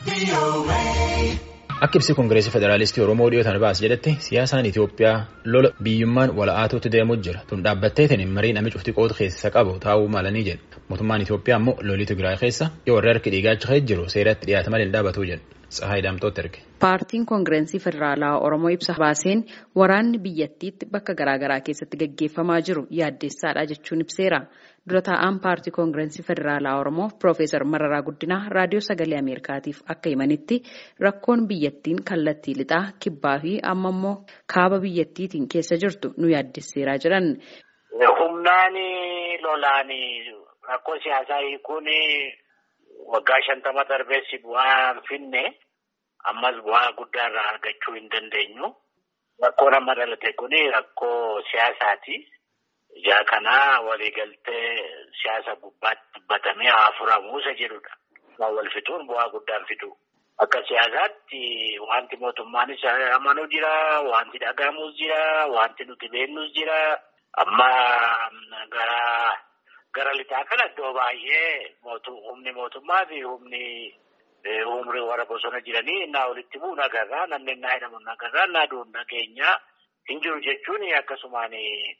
Akka ibsi Koongireesii Federaalistii Oromoo dhiyootaan baas jedhetti siyaasaan Itoophiyaa lola biyyummaan wala'aatuutti deemuu jira. Tun dhaabbatteetiin marii namni cufti qooda keessa qabu taa'uu malanii jedha. Mootummaan Itoophiyaa immoo lolii Tigraay keessa yoo warri harki dhiigaachaa jiru seeratti dhiyaata malee hin dhaabatu jedha. Tsahaay Daamtooti erge. Paartiin Koongireesii Federaalaa Oromoo ibsa baaseen waraanni biyyattiitti bakka garaagaraa keessatti gaggeeffamaa jiru yaaddeessaadha jechuun ibseera. Dura taa'aan paartii Koongireesii Federaalaa Oromoo Piroofeesar Mararaa Guddinaa raadiyoo sagalee Ameerikaatiif akka himanitti rakkoon biyyattiin kallattii lixaa kibbaa fi amma immoo kaaba biyyattiitiin keessa jirtu nu yaaddesseeraa jedhan. Humnaan lolaan rakkoo siyaasaa hiikuun waggaa shantama darbeessi bu'aa finne ammas bu'aa guddaa irraa argachuu hin dandeenyu. Rakkoon amma dhalate kun rakkoo siyaasaati. Ijaa kanaa waliigaltee siyaasa gubbaatti dubbatamee haa furamu isa jedhudha. Wal fixuun bu'aa guddaan fidu. Akka siyaasaatti wanti mootummaanis amanuu jira, wanti dhagahamus jira, wanti nuti beeknus jira. Amma gara gara lixaa kana iddoo baay'ee humni mootummaa fi humni umrii warra bosona jiranii innaa walitti bu'u nagarraa namni innaa hidhamu nagarraa innaa du'u nageenyaa hin jiru jechuun akkasumaan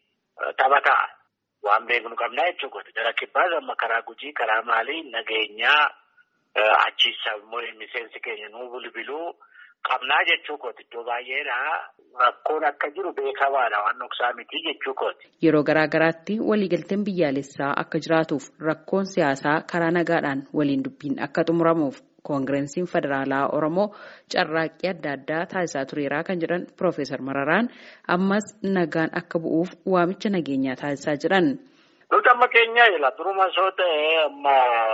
taphataa waan beeknu qabnaa jechuudha. Gara kibbaas amma karaa gujii karaa maalii nageenyaa achiisa miseensi keenya nuu bilbiluu qabnaa jechuu kooti iddoo baay'eedha. Rakkoon akka jiru beekamaadha waan dhoksaa miti jechuu kooti. Yeroo garaa garaatti waliigalteen biyyaalessaa akka jiraatuuf rakkoon siyaasaa karaa nagaadhaan waliin dubbiin akka xumuramuuf koongireesiin federaalaa Oromoo carraaqqii adda addaa taasisaa tureeraa kan jedhan Piroofeesar Mararaan ammas nagaan akka bu'uuf waamicha nageenyaa taasisaa jiran. Nuti amma keenya jira duruma soo ta'e amma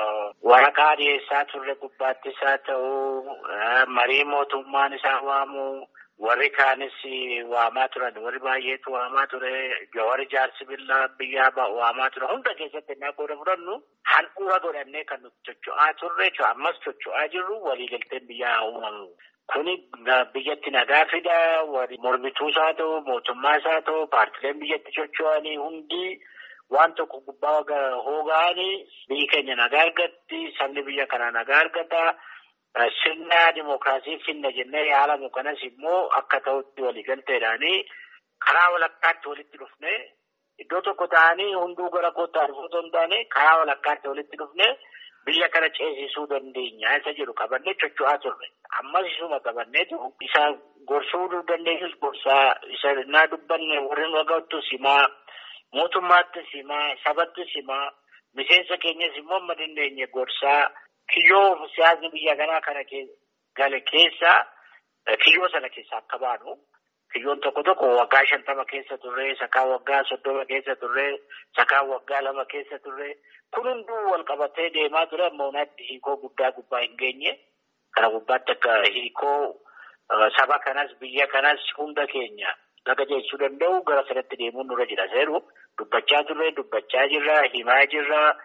waraqaa dhiyeessaa turre gubbaattis haa ta'u marii mootummaan isaa waamu warri kaanis waamaa turan warri baay'eetu waamaa ture warri jaarsi billaa biyyaa waamaa ture hunda keessatti innaa qooda fudhannu handhuura godhannee kan nuti socho'aa turre ammas socho'aa jirru waliigalteen biyyaa uumamu. Kuni biyyatti nagaa fida warri mormituus haa ta'u mootummaas haa ta'u paartileen biyyatti socho'anii hundi. Waan tokko gubbaa hoogaanii biyyi keenya nagaa argatti sabni biyya kanaa nagaa argata sirna dimookiraasii finna jennee yaalamu kanas immoo akka ta'utti waliigalteedhaanii karaa walakkaatti walitti dhufne iddoo tokko ta'anii hunduu gara kootaa dhufuu osoo hin taane karaa walakkaatti walitti dhufne biyya kana ceesisuu dandeenya isa jedhu qabannee socho'aa turre ammas isuma qabannee jiru isa gorsuu dandeenyus gorsaa isa naa dubbanne warreen waggaattus himaa. Mootummaattis himaa sabattis himaa miseensa keenyas immoo amma dandeenye gorsaa kiyyoo siyaasni biyya kanaa kana gale keessaa kiyyoo sana keessaa akka baanu kiyyoon tokko tokko waggaa shantama keessa turre sakaa waggaa soddoma keessa turre sakaa waggaa lama keessa turre kun hunduu wal qabatee deemaa ture amma unaatti hiikoo guddaa gubbaa hin geenye kana gubbaatti akka hiikoo saba kanas biyya kanas hunda keenya. Laga jechuun danda'u gara sanatti deemuun nurra jira seeru dubbachaa turre dubbachaa jirra himaa jirra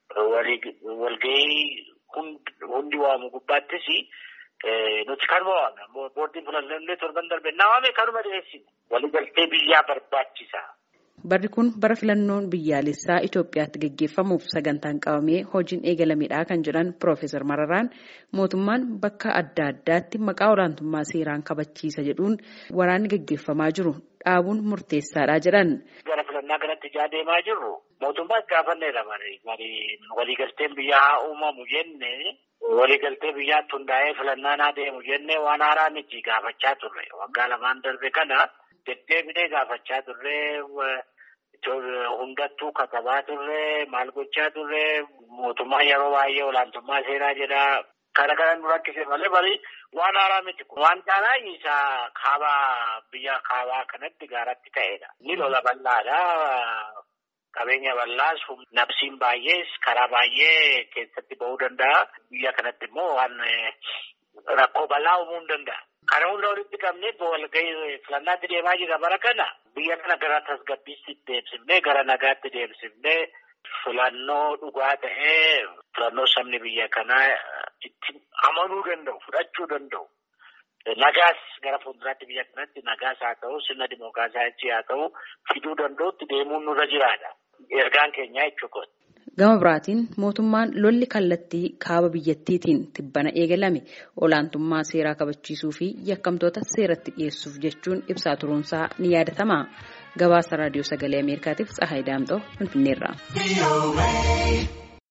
walgahii hundi waamu gubbaattis nuti kanuma waamna boordiin filannoo torban darbe naa waame kanuma dhiyeessine waliigaltee biyyaa barbaachisa. Barri kun bara filannoon biyyaalessaa Itoophiyaatti gaggeeffamuuf sagantaan qabamee hojiin eegalameedha kan jedhan Piroofeesar Mararaan mootummaan bakka adda addaatti maqaa olaantummaa seeraan kabachiisa jedhuun waraanni gaggeeffamaa jiru dhaabuun murteessaadha jedhan. Gara filannaa kanatti ijaa deemaa jirru mootummaas gaafanneedha waliigalteen biyyaa haa uumamu jenne waliigaltee biyyaatti hundaa'ee filannaan haa deemu jenne waan haaraa miti gaafachaa turre waggaa lamaan darbe kana. Deddeebinee gaafachaa turre hundattuu katabaa turre maal gochaa turre mootummaa yeroo baay'ee olaantummaa seeraa jedha. Kana kana nu rakkise malee bari waan haaraa miti kun. Waan caalaa isaa kaabaa biyya kaabaa kanatti gaaratti ta'edha. Inni lola bal'aadha. Qabeenya bal'aas nabsiin baay'ees karaa baay'ee keessatti ba'uu danda'a. Biyya kanatti immoo waan rakkoo bal'aa uumuu hin danda'a. Kana hunda walitti qabnee walgahii filannaatti deemaa jira bara kana biyya kana gara tasgabbiitti deemsifnee gara nagaatti deemsifnee filannoo dhugaa ta'ee filannoo sabni biyya kanaa itti amanuu danda'u fudhachuu danda'u. Nagaas gara fuulduraatti biyya kanatti nagaas haa ta'u sirna dimookiraasii haa ta'u fiduu danda'utti deemuun nurra jiraadha. Ergaan keenyaa jechuudha. Gama biraatiin mootummaan lolli kallattii kaaba biyyattiitiin tibbana eegalame olaantummaa seeraa kabachiisuu fi yakkamtoota seeratti dhiyeessuuf jechuun ibsaa turuunsaa ni yaadatama. Gabaasa raadiyoo sagalee Ameerikaatiif Tsahaay Daamxoo Finfinneerraa.